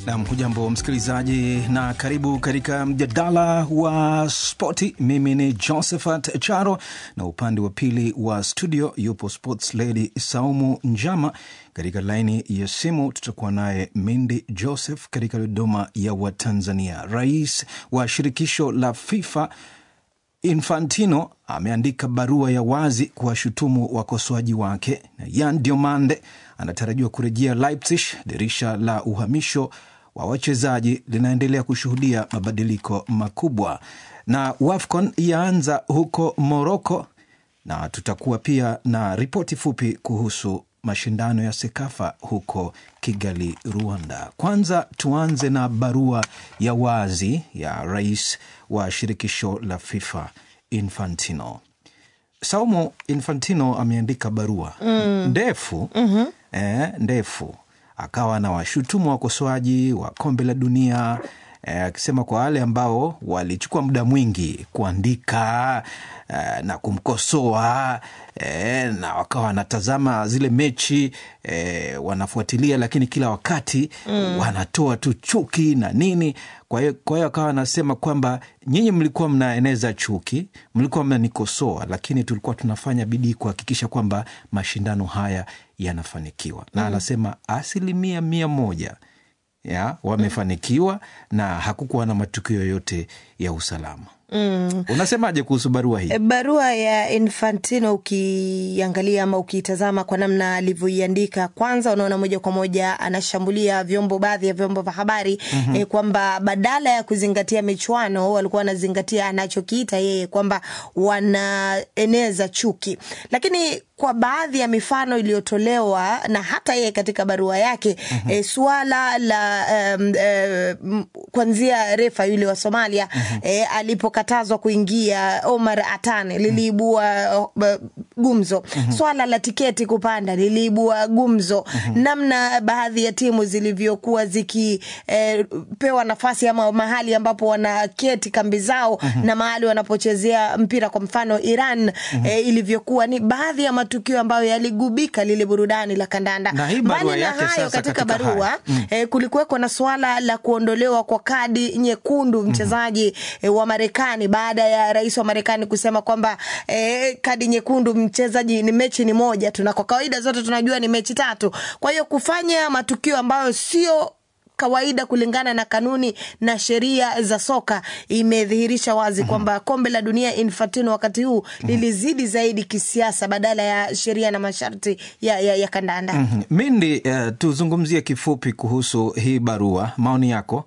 Nam, hujambo msikilizaji, na karibu katika mjadala wa spoti. Mimi ni Josephat Charo na upande wa pili wa studio yupo sports lady Saumu Njama. Katika laini ya simu tutakuwa naye Mindi Joseph katika Dodoma ya Watanzania. Rais wa shirikisho la FIFA Infantino ameandika barua ya wazi kuwashutumu wakosoaji wake, na Yan Diomande anatarajiwa kurejea Leipzig. Dirisha la uhamisho wa wachezaji linaendelea kushuhudia mabadiliko makubwa, na WAFCON yaanza huko Moroko, na tutakuwa pia na ripoti fupi kuhusu mashindano ya SEKAFA huko Kigali, Rwanda. Kwanza tuanze na barua ya wazi ya rais wa shirikisho la FIFA Infantino. Saumu Infantino ameandika barua mm. ndefu mm-hmm. eh, ndefu akawa na washutumu wakosoaji wa kombe la dunia akisema eh, kwa wale ambao walichukua muda mwingi kuandika eh, na kumkosoa eh, na wakawa wanatazama zile mechi eh, wanafuatilia, lakini kila wakati mm. wanatoa tu chuki na nini. Kwa hiyo kwa hiyo akawa anasema kwamba nyinyi mlikuwa mnaeneza chuki, mlikuwa mnanikosoa, lakini tulikuwa tunafanya bidii kuhakikisha kwamba mashindano haya yanafanikiwa na mm. anasema asilimia mia moja ya wamefanikiwa na hakukuwa na matukio yoyote ya usalama. Mm. Unasemaje kuhusu barua hii? Barua ya Infantino ukiangalia ama ukiitazama kwa namna alivyoiandika, kwanza unaona moja kwa moja anashambulia vyombo, baadhi ya vyombo vya habari mm-hmm. eh, kwamba badala ya kuzingatia michuano walikuwa wanazingatia anachokiita yeye kwamba wanaeneza chuki, lakini kwa baadhi ya mifano iliyotolewa na hata yeye katika barua yake mm-hmm. e, suala la um, e, kwanzia refa yule wa Somalia mm-hmm. e, alipokatazwa kuingia Omar Atane liliibua uh, gumzo mm-hmm. swala la tiketi kupanda liliibua gumzo mm-hmm. namna baadhi ya timu zilivyokuwa zikipewa e, nafasi ama mahali ambapo wanaketi kambi zao mm-hmm. na mahali wanapochezea mpira kwa mfano Iran mm-hmm. e, ilivyokuwa ni baadhi ya matukio ambayo yaligubika lile burudani la kandanda. Mbali na hayo katika, katika barua mm. eh, kulikuweko na swala la kuondolewa kwa kadi nyekundu mchezaji mm. eh, wa Marekani baada ya rais wa Marekani kusema kwamba eh, kadi nyekundu mchezaji ni mechi ni moja tu, na kwa kawaida zote tunajua ni mechi tatu. Kwa hiyo kufanya matukio ambayo sio kawaida kulingana na kanuni na sheria za soka imedhihirisha wazi mm-hmm. kwamba kombe la dunia Infantino wakati huu mm-hmm. lilizidi zaidi kisiasa badala ya sheria na masharti ya, ya, ya kandanda. mm-hmm. Mindi, uh, tuzungumzie kifupi kuhusu hii barua, maoni yako.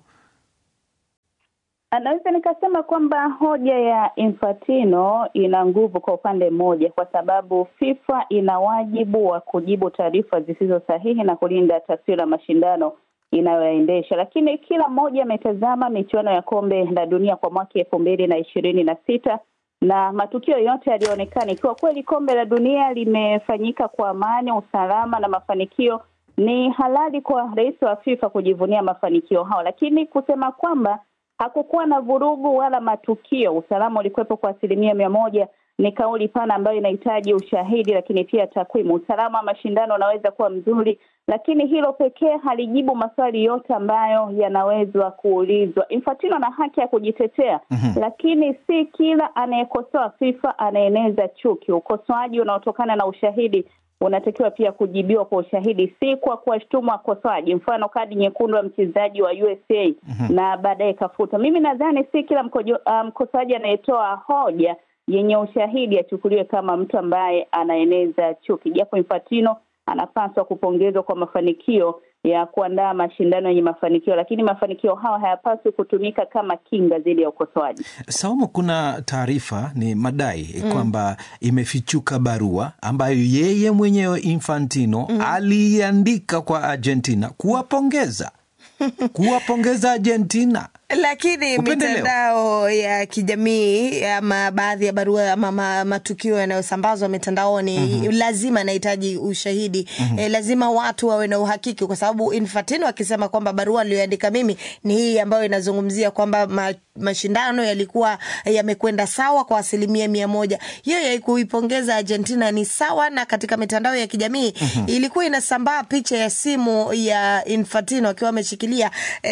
Naweza nikasema kwamba hoja ya Infantino ina nguvu kwa upande mmoja, kwa sababu FIFA ina wajibu wa kujibu taarifa zisizo sahihi na kulinda taswira ya mashindano inayoyaendesha, lakini kila mmoja ametazama michuano ya kombe la dunia kwa mwaka elfu mbili na ishirini na sita na matukio yote yaliyoonekana, ikiwa kweli kombe la dunia limefanyika kwa amani, usalama na mafanikio, ni halali kwa rais wa FIFA kujivunia mafanikio hao, lakini kusema kwamba hakukuwa na vurugu wala matukio, usalama ulikuwepo kwa asilimia mia moja ni kauli pana ambayo inahitaji ushahidi, lakini pia takwimu. Usalama wa mashindano unaweza kuwa mzuri, lakini hilo pekee halijibu maswali yote ambayo yanawezwa kuulizwa. Infantino ana haki ya kujitetea mm-hmm. lakini si kila anayekosoa FIFA anaeneza chuki. Ukosoaji unaotokana na ushahidi unatakiwa pia kujibiwa kwa ushahidi, si kwa kuwashtumu wakosoaji. Mfano, kadi nyekundu ya mchezaji wa USA mm-hmm. na baadaye kafuta. Mimi nadhani si kila mkosoaji um, anayetoa hoja yenye ushahidi achukuliwe kama mtu ambaye anaeneza chuki, japo Infantino anapaswa kupongezwa kwa mafanikio ya kuandaa mashindano yenye mafanikio, lakini mafanikio hayo hayapaswi kutumika kama kinga dhidi ya ukosoaji. Saumu, kuna taarifa ni madai mm. kwamba imefichuka barua ambayo yeye mwenyewe Infantino mm. aliiandika kwa Argentina kuwapongeza kuwapongeza Argentina lakini Upendeleo. mitandao ya kijamii ama baadhi ya barua ama ma- matukio yanayosambazwa mitandaoni lazima yanahitaji ushahidi eh, lazima watu wawe na uhakiki kwa sababu Infantino akisema kwamba barua aliyoandika mimi ni hii ambayo inazungumzia kwamba ma, mashindano yalikuwa yamekwenda sawa kwa asilimia mia moja hiyo ya kuipongeza Argentina ni sawa na katika mitandao ya kijamii ilikuwa inasambaa picha ya simu ya Infantino akiwa ameshikilia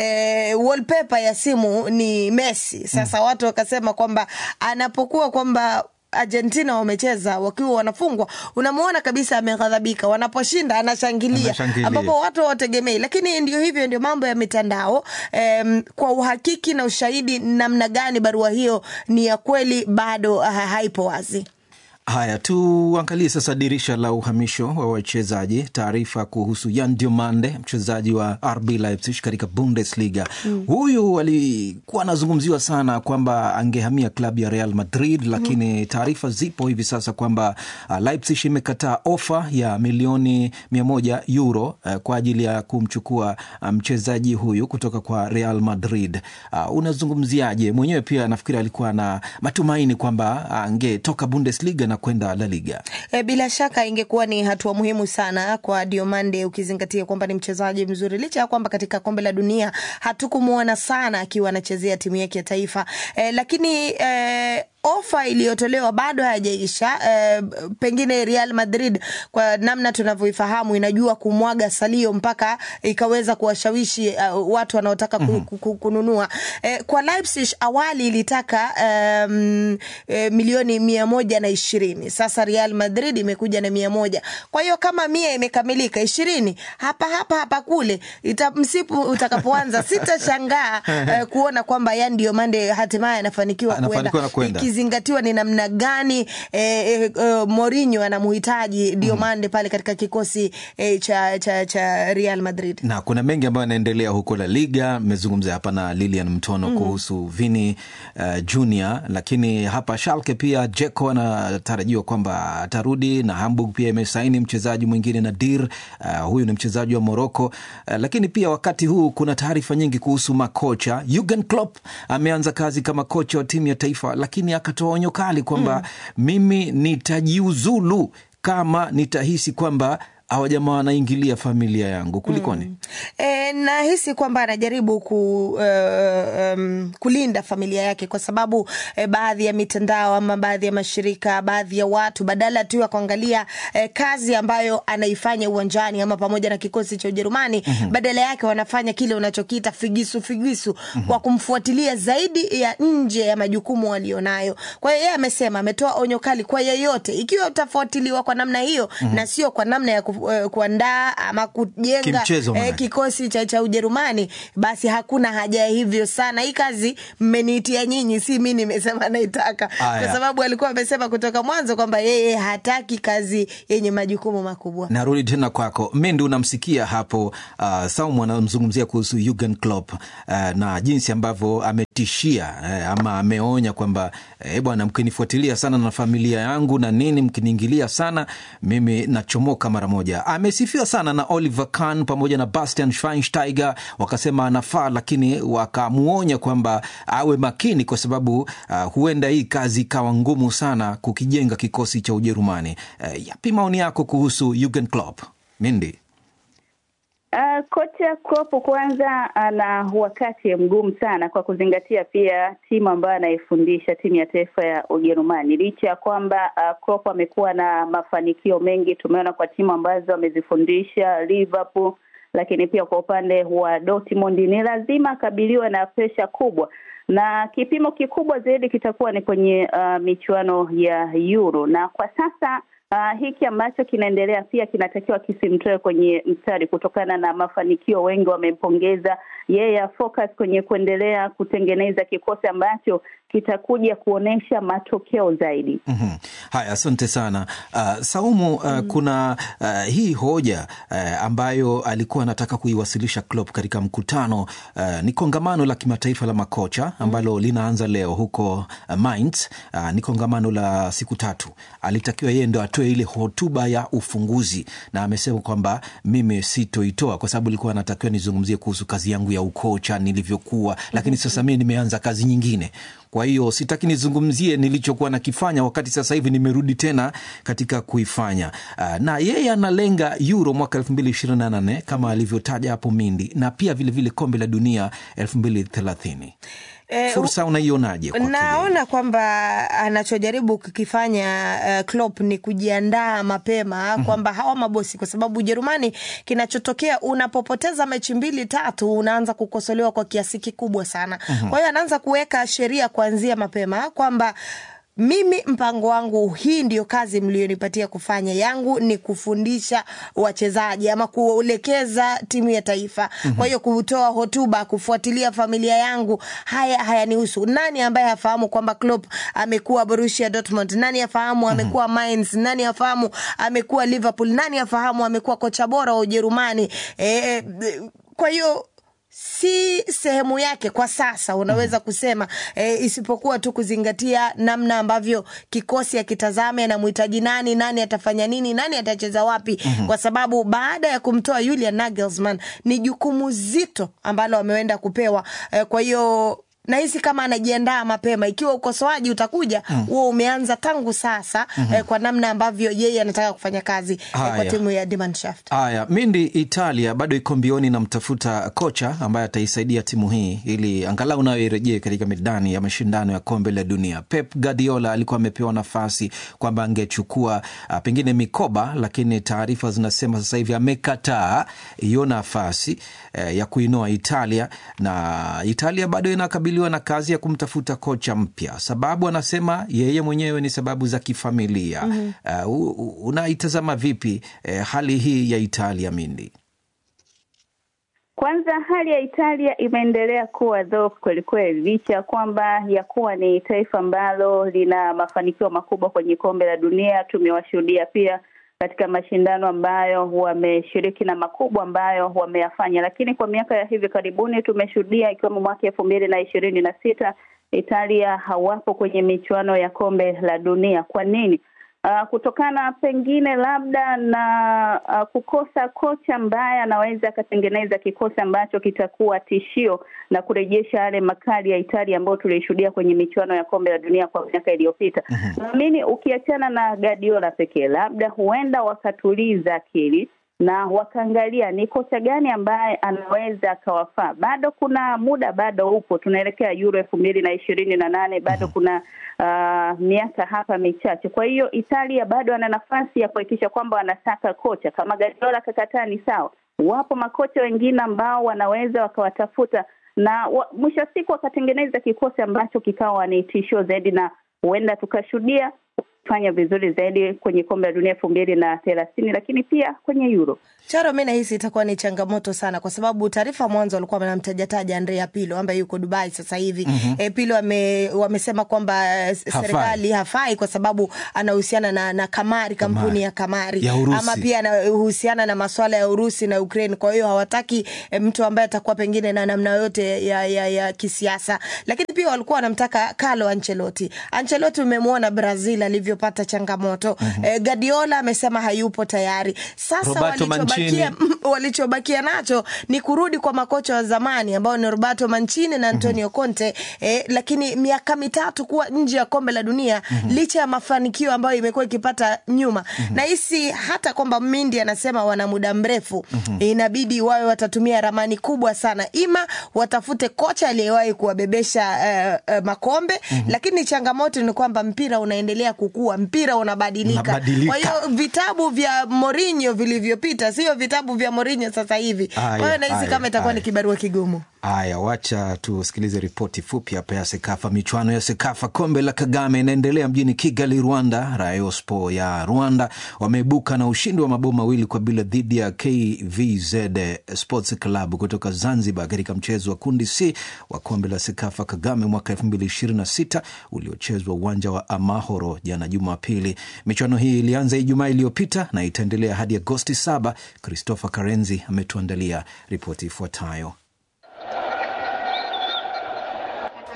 eh, wallpaper ya simu ni Messi. Sasa watu wakasema kwamba anapokuwa kwamba Argentina wamecheza wakiwa wanafungwa, unamwona kabisa ameghadhabika. Wanaposhinda anashangilia, Anashangilia. ambapo watu hawategemei. Lakini ndio hivyo, ndio mambo ya mitandao. Em, kwa uhakiki na ushahidi namna gani barua hiyo ni ya kweli bado ha, haipo wazi. Haya, tuangalie sasa dirisha la uhamisho wa wachezaji. Taarifa kuhusu Yan Diomande, mchezaji wa RB Leipzig katika Bundesliga. Huyu alikuwa anazungumziwa sana kwamba angehamia klabu ya Real Madrid, lakini taarifa zipo hivi sasa kwamba uh, Leipzig imekataa ofa ya milioni mia moja euro uh, kwa ajili ya kumchukua uh, mchezaji huyu kutoka kwa Real Madrid. Uh, unazungumziaje? Mwenyewe pia nafikiri alikuwa na matumaini kwamba angetoka Bundesliga na kwenda La Liga. E, bila shaka ingekuwa ni hatua muhimu sana kwa Diomande ukizingatia kwamba ni mchezaji mzuri, licha ya kwamba katika kombe la dunia hatukumwona sana akiwa anachezea timu yake ya taifa e, lakini e, ofa iliyotolewa bado hayajaisha. E, pengine Real Madrid kwa namna tunavyoifahamu inajua kumwaga salio mpaka ikaweza kuwashawishi uh, watu wanaotaka ku, ku, ku, kununua. E, kwa Leipzig awali ilitaka um, e, milioni mia moja na ishirini. Sasa Real Madrid imekuja na mia moja. Kwa hiyo kama mia imekamilika, ishirini hapa hapa hapa kule ita, msipu utakapoanza sitashangaa eh, kuona kwamba Yan Diomande hatimaye anafanikiwa Anafanikiwa na kwenda. ikizingatiwa ni namna gani eh, eh, eh, Mourinho anamhitaji Diomande pale katika kikosi eh, cha, cha, cha Real Madrid. na kuna mengi ambayo yanaendelea huko La Liga. Mmezungumza hapa na Lilian Mtono kuhusu Vini uh, Junior, lakini hapa Schalke pia Jeko anatarajiwa kwamba atarudi na Hamburg pia imesaini mchezaji mwingine Nadir. Uh, huyu ni mchezaji wa Moroko. Uh, lakini pia wakati huu kuna taarifa nyingi kuhusu makocha. Jurgen Klopp ameanza kazi kama kocha wa timu ya taifa, lakini akatoa onyo kali kwamba mimi nitajiuzulu kama nitahisi kwamba hawa jamaa wanaingilia familia yangu. Kulikoni? E, nahisi kwamba anajaribu ku, uh, um, kulinda familia yake kwa sababu eh, baadhi ya mitandao ama baadhi ya mashirika, baadhi ya watu badala tu ya kuangalia eh, kazi ambayo anaifanya uwanjani ama pamoja na kikosi cha Ujerumani badala yake wanafanya kile unachokiita figisu figisu kwa kumfuatilia zaidi ya nje ya majukumu walionayo. Kwa hiyo yeye amesema, ametoa onyo kali kwa yeyote, ikiwa utafuatiliwa kwa namna hiyo na sio kwa namna ya ku, eh, kuandaa ama kujenga Kimchezo maanake. kikosi cha, cha Ujerumani, basi hakuna haja ya hivyo sana. Hii kazi mmeniitia nyinyi, si mi nimesema naitaka, Aya. kwa sababu alikuwa amesema kutoka mwanzo kwamba yeye hataki kazi yenye majukumu makubwa. Narudi tena kwako Mendi, unamsikia hapo uh, Saumu anamzungumzia kuhusu Jurgen Klopp uh, na jinsi ambavyo ametishia uh, ama ameonya kwamba eh, bwana, mkinifuatilia sana na familia yangu na nini, mkiniingilia sana mimi nachomoka mara moja. Amesifiwa sana na Oliver Kahn pamoja na Bastian Schweinsteiger, wakasema anafaa, lakini wakamuonya kwamba awe makini kwa sababu uh, huenda hii kazi ikawa ngumu sana kukijenga kikosi cha Ujerumani. Uh, yapi maoni yako kuhusu Jurgen Klopp? Mindi. Uh, kocha Klopp kwanza ana wakati mgumu sana kwa kuzingatia pia timu ambayo anaifundisha timu ya taifa ya Ujerumani. Licha ya kwamba uh, Klopp amekuwa na mafanikio mengi, tumeona kwa timu ambazo amezifundisha Liverpool, lakini pia kwa upande wa Dortmund ni lazima akabiliwe na presha kubwa, na kipimo kikubwa zaidi kitakuwa ni kwenye uh, michuano ya Euro, na kwa sasa Uh, hiki ambacho kinaendelea pia kinatakiwa kisimtoe kwenye mstari kutokana na mafanikio. Wengi wamempongeza yeye, focus kwenye kuendelea kutengeneza kikosi ambacho kitakuja kuonyesha matokeo zaidi. Mm-hmm. Haya, asante sana uh, Saumu. Uh, mm. kuna uh, hii hoja uh, ambayo alikuwa anataka kuiwasilisha Klopp katika mkutano uh, ni kongamano la kimataifa la makocha ambalo mm. linaanza leo huko uh, Mainz. Uh, ni kongamano la siku tatu. Alitakiwa yeye ndo atoe ile hotuba ya ufunguzi, na amesema kwamba mimi sitoitoa kwa sababu ilikuwa anatakiwa nizungumzie kuhusu kazi yangu yangu ya ukocha nilivyokuwa, lakini sasa mimi nimeanza kazi nyingine. Kwa hiyo sitaki nizungumzie nilichokuwa nakifanya wakati sasa hivi nimerudi tena katika kuifanya. Uh, na yeye analenga Euro mwaka elfu mbili ishirini na nane kama alivyotaja hapo Mindi, na pia vilevile kombe la dunia elfu mbili thelathini. Eh, Fursa unaionaje? kwake yeye? Naona kwamba anachojaribu kukifanya uh, Klopp ni kujiandaa mapema kwamba hawa mabosi, kwa sababu Ujerumani, kinachotokea unapopoteza mechi mbili tatu, unaanza kukosolewa kwa kiasi kikubwa sana. Kwa hiyo anaanza kuweka sheria kuanzia mapema kwamba mimi mpango wangu, hii ndio kazi mlionipatia kufanya. Yangu ni kufundisha wachezaji ama kuelekeza timu ya taifa. Kwa hiyo kutoa hotuba, kufuatilia familia yangu, haya hayanihusu. Nani ambaye hafahamu kwamba Klopp amekuwa Borussia Dortmund? Nani afahamu amekuwa Mainz? Nani afahamu amekuwa Liverpool? Nani afahamu amekuwa kocha bora wa Ujerumani? E, kwa hiyo si sehemu yake kwa sasa unaweza kusema e, isipokuwa tu kuzingatia namna ambavyo kikosi akitazame anamhitaji nani, nani atafanya nini, nani atacheza wapi, kwa sababu baada ya kumtoa Julian Nagelsmann ni jukumu zito ambalo ameenda kupewa e, kwa hiyo nahisi kama anajiandaa mapema. Ikiwa ukosoaji utakuja huo umeanza tangu sasa eh, kwa namna ambavyo yeye anataka kufanya kazi eh, kwa Haya. timu ya Die Mannschaft. Haya, Mindi, Italia bado iko mbioni na mtafuta kocha ambaye ataisaidia timu hii ili angalau nayo irejee katika medani ya mashindano ya kombe la dunia. Pep Guardiola alikuwa amepewa nafasi kwamba angechukua ah, pengine mikoba, lakini taarifa zinasema sasa hivi amekataa hiyo nafasi eh, ya kuinoa Italia, na Italia bado inakabiliwa na kazi ya kumtafuta kocha mpya. Sababu anasema yeye mwenyewe ni sababu za kifamilia. Uh, u- u- unaitazama vipi eh, hali hii ya Italia, Mindi? Kwanza hali ya Italia imeendelea kuwa dhoofu kweli kweli, licha ya kwamba ya kuwa ni taifa ambalo lina mafanikio makubwa kwenye kombe la dunia. Tumewashuhudia pia katika mashindano ambayo wameshiriki na makubwa ambayo wameyafanya, lakini kwa miaka ya hivi karibuni tumeshuhudia ikiwemo mwaka elfu mbili na ishirini na sita Italia hawapo kwenye michuano ya kombe la dunia. Kwa nini? Uh, kutokana pengine labda na uh, kukosa kocha ambaye anaweza akatengeneza kikosi ambacho kitakuwa tishio na kurejesha yale makali ya Italia ambayo tulishuhudia kwenye michuano ya kombe la dunia kwa miaka iliyopita. Naamini ukiachana na Guardiola pekee, labda huenda wakatuliza akili na wakaangalia ni kocha gani ambaye anaweza akawafaa. Bado kuna muda, bado upo, tunaelekea Euro elfu mbili na ishirini na nane bado kuna uh, miaka hapa michache. Kwa hiyo Italia bado ana nafasi ya kuhakikisha kwamba wanasaka kocha. Kama Guardiola kakataa ni sawa, wapo makocha wengine ambao wanaweza wakawatafuta na wa, mwisho wa siku wakatengeneza kikosi ambacho kikawa ni tishio zaidi, na huenda tukashuhudia fanya vizuri zaidi kwenye kombe la dunia elfu mbili na thelathini lakini pia kwenye Euro. Charo, mi nahisi itakuwa ni changamoto sana, kwa sababu taarifa mwanzo walikuwa wanamtajataja Andrea Pirlo ambaye yuko Dubai sasa hivi. E, Pirlo ame, wamesema kwamba eh, serikali hafai kwa sababu anahusiana na, na kamari, kampuni ya kamari Ya Urusi. ama pia anahusiana na maswala ya Urusi na Ukraine. Kwa hiyo hawataki eh, mtu ambaye atakuwa pengine na namna yote ya, ya, ya kisiasa, lakini pia walikuwa wanamtaka Carlo Ancelotti. Ancelotti umemwona Brazil alivyopata changamoto. Eh, Guardiola amesema hayupo tayari. Sasa Roberto walichobakia Mancini. walichobakia nacho ni kurudi kwa makocha wa zamani ambao ni Roberto Mancini na Antonio Conte eh, lakini miaka mitatu kuwa nje ya kombe la dunia licha ya mafanikio ambayo imekuwa ikipata nyuma nahisi hata kwamba Mindi anasema wana muda mrefu inabidi wawe watatumia ramani kubwa sana, ima watafute kocha aliyewahi kuwabebesha eh, eh, makombe lakini changamoto ni kwamba mpira unaendelea kukua, mpira unabadilika. Unabadilika. Kwa hiyo vitabu vya Mourinho vilivyopita sio vitabu vya Mourinho sasa hivi. Kwa Haya, hiyo nahisi haya, kama itakuwa ni haya. kibarua kigumu. Haya, wacha tusikilize ripoti fupi hapa ya Sekafa. Michuano ya Sekafa kombe la Kagame inaendelea mjini Kigali, Rwanda. Rayospo ya Rwanda wameibuka na ushindi wa mabao mawili kwa bila dhidi ya KVZ Sports Club kutoka Zanzibar katika mchezo wa kundi C wa kombe la Sekafa Kagame mwaka 2026 uliochezwa uwanja wa Amahoro jana Jumapili. Michuano hii ilianza Ijumaa iliyopita na itaendelea hadi Agosti 7. Christopher Karenzi ametuandalia ripoti ifuatayo.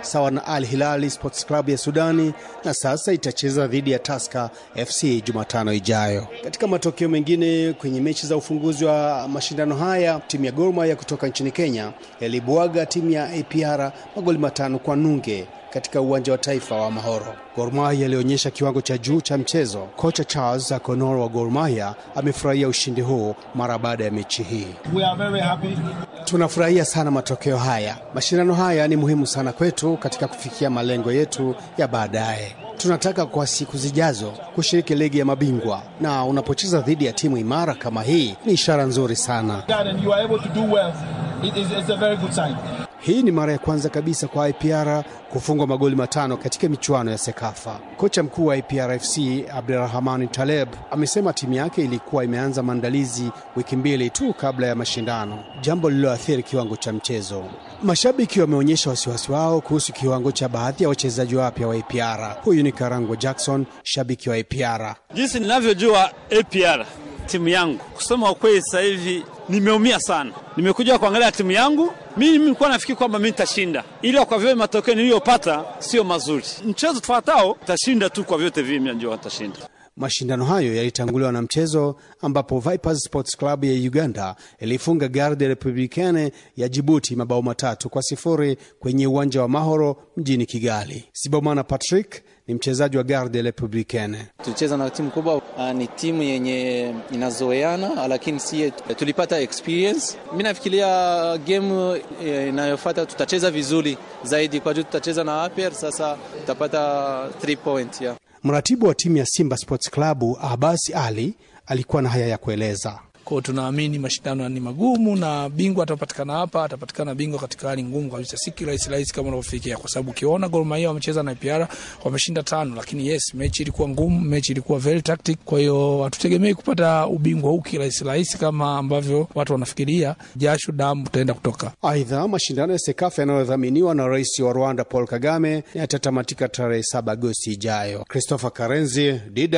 sawa na Al Hilali Sports Club ya Sudani, na sasa itacheza dhidi ya Tusker FC Jumatano ijayo. Katika matokeo mengine kwenye mechi za ufunguzi wa mashindano haya, timu ya Gor Mahia kutoka nchini Kenya yalibwaga timu ya APR magoli matano kwa nunge katika uwanja wa taifa wa Mahoro. Gor Mahia alionyesha kiwango cha juu cha mchezo. Kocha Charles Akonor wa Gor Mahia amefurahia ushindi huu mara baada ya mechi hii. We are very happy. Tunafurahia sana matokeo haya. Mashindano haya ni muhimu sana kwetu katika kufikia malengo yetu ya baadaye. Tunataka kwa siku zijazo kushiriki ligi ya mabingwa, na unapocheza dhidi ya timu imara kama hii ni ishara nzuri sana. And you are able to do well. It is it's a very good sign. Hii ni mara ya kwanza kabisa kwa IPR kufungwa magoli matano katika michuano ya Sekafa. Kocha mkuu wa IPR FC Abdurahman Taleb amesema timu yake ilikuwa imeanza maandalizi wiki mbili tu kabla ya mashindano, jambo lililoathiri kiwango cha mchezo. Mashabiki wameonyesha wasiwasi wao kuhusu kiwango cha baadhi ya wachezaji wapya wa APR. Huyu ni Karango Jackson, shabiki wa APR. Jinsi ninavyojua APR timu yangu, kusema ukweli, sasa hivi nimeumia sana. Nimekuja kuangalia timu yangu, mimi nilikuwa nafikiri kwamba mimi nitashinda, ila kwa vile matokeo niliyopata sio mazuri. Mchezo tufuatao tashinda tu, kwa vyote vile mimi najua nitashinda. Mashindano hayo yalitanguliwa na mchezo ambapo Vipers Sports Club ya Uganda ilifunga Garde Republicaine ya Jibuti mabao matatu kwa sifuri kwenye uwanja wa Mahoro mjini Kigali. Sibomana Patrick ni mchezaji wa Garde Republicaine. Tulicheza na timu kubwa, uh, ni timu yenye inazoeana, lakini si tulipata experience. Mi nafikiria game inayofuata tutacheza vizuri zaidi, kwa juu tutacheza na APR, sasa tutapata 3 point yeah. Mratibu wa timu ya Simba Sports Club Abasi Ali alikuwa na haya ya kueleza. Kwao tunaamini mashindano ni magumu na bingwa atapatikana hapa, atapatikana bingwa katika hali ngumu kabisa, si kirahisi rahisi kama unavyofikiria, kwa sababu ukiona Gor Mahia wamecheza na APR wameshinda tano, lakini yes, mechi ilikuwa ngumu, mechi ilikuwa very tactic. Kwa hiyo hatutegemei kupata ubingwa huu kirahisi rahisi kama ambavyo watu wanafikiria, jasho damu tutaenda kutoka. Aidha, mashindano ya Sekafa yanayodhaminiwa na rais wa Rwanda Paul Kagame yatatamatika tarehe 7 Agosti ijayo. Christopher Karenzi,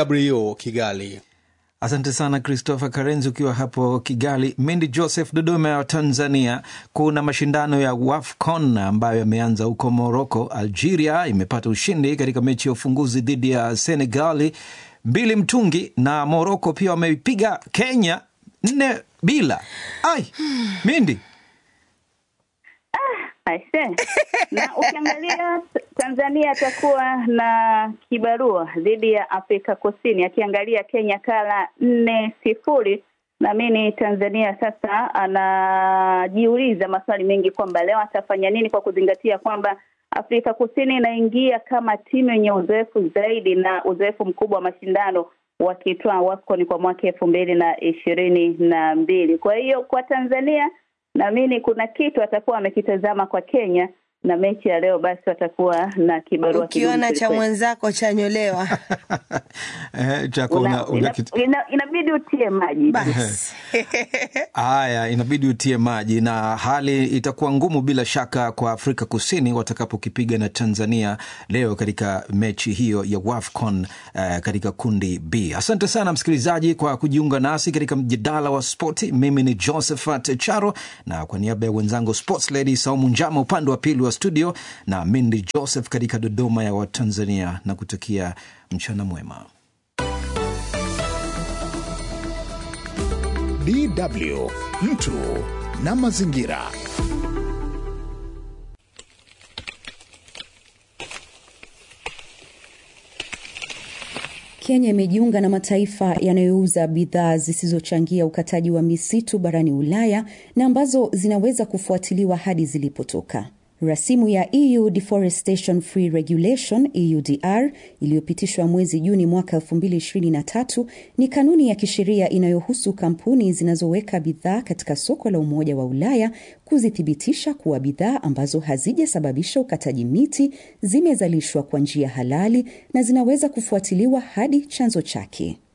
DW Kigali. Asante sana Christopher Karenzi ukiwa hapo Kigali. Mindi Joseph, Dodoma ya Tanzania, kuna mashindano ya WAFCON ambayo yameanza huko Moroko. Algeria imepata ushindi katika mechi ya ufunguzi dhidi ya Senegali mbili mtungi, na Moroko pia wameipiga Kenya nne bila. Ai, Mindi Aise. na ukiangalia Tanzania atakuwa na kibarua dhidi ya Afrika Kusini, akiangalia Kenya kala nne sifuri. Naamini Tanzania sasa anajiuliza maswali mengi kwamba leo atafanya nini, kwa kuzingatia kwamba Afrika Kusini inaingia kama timu yenye uzoefu zaidi na uzoefu mkubwa wa mashindano wakitoa WAFCON kwa mwaka elfu mbili na ishirini na mbili. Kwa hiyo kwa Tanzania naamini kuna kitu atakuwa amekitazama kwa Kenya na mechi ya leo, basi watakuwa na kibarua. Ukiona cha mwenzako chanyolewa eh, chako una, una ina, kitu ina, inabidi utie maji basi Haya, inabidi utie maji, na hali itakuwa ngumu bila shaka kwa Afrika Kusini watakapokipiga na Tanzania leo katika mechi hiyo ya WAFCON uh, katika kundi B. Asante sana msikilizaji kwa kujiunga nasi katika mjadala wa spoti. Mimi ni Josephat Charo, na kwa niaba ya wenzangu Sports Lady Saumu Njama upande wa pili wa studio na Mindi Joseph katika Dodoma ya Watanzania, na kutakia mchana mwema. DW mtu na mazingira. Kenya imejiunga na mataifa yanayouza bidhaa zisizochangia ukataji wa misitu barani Ulaya na ambazo zinaweza kufuatiliwa hadi zilipotoka. Rasimu ya EU Deforestation Free Regulation EUDR iliyopitishwa mwezi Juni mwaka 2023 ni kanuni ya kisheria inayohusu kampuni zinazoweka bidhaa katika soko la Umoja wa Ulaya kuzithibitisha kuwa bidhaa ambazo hazijasababisha ukataji miti zimezalishwa kwa njia halali na zinaweza kufuatiliwa hadi chanzo chake.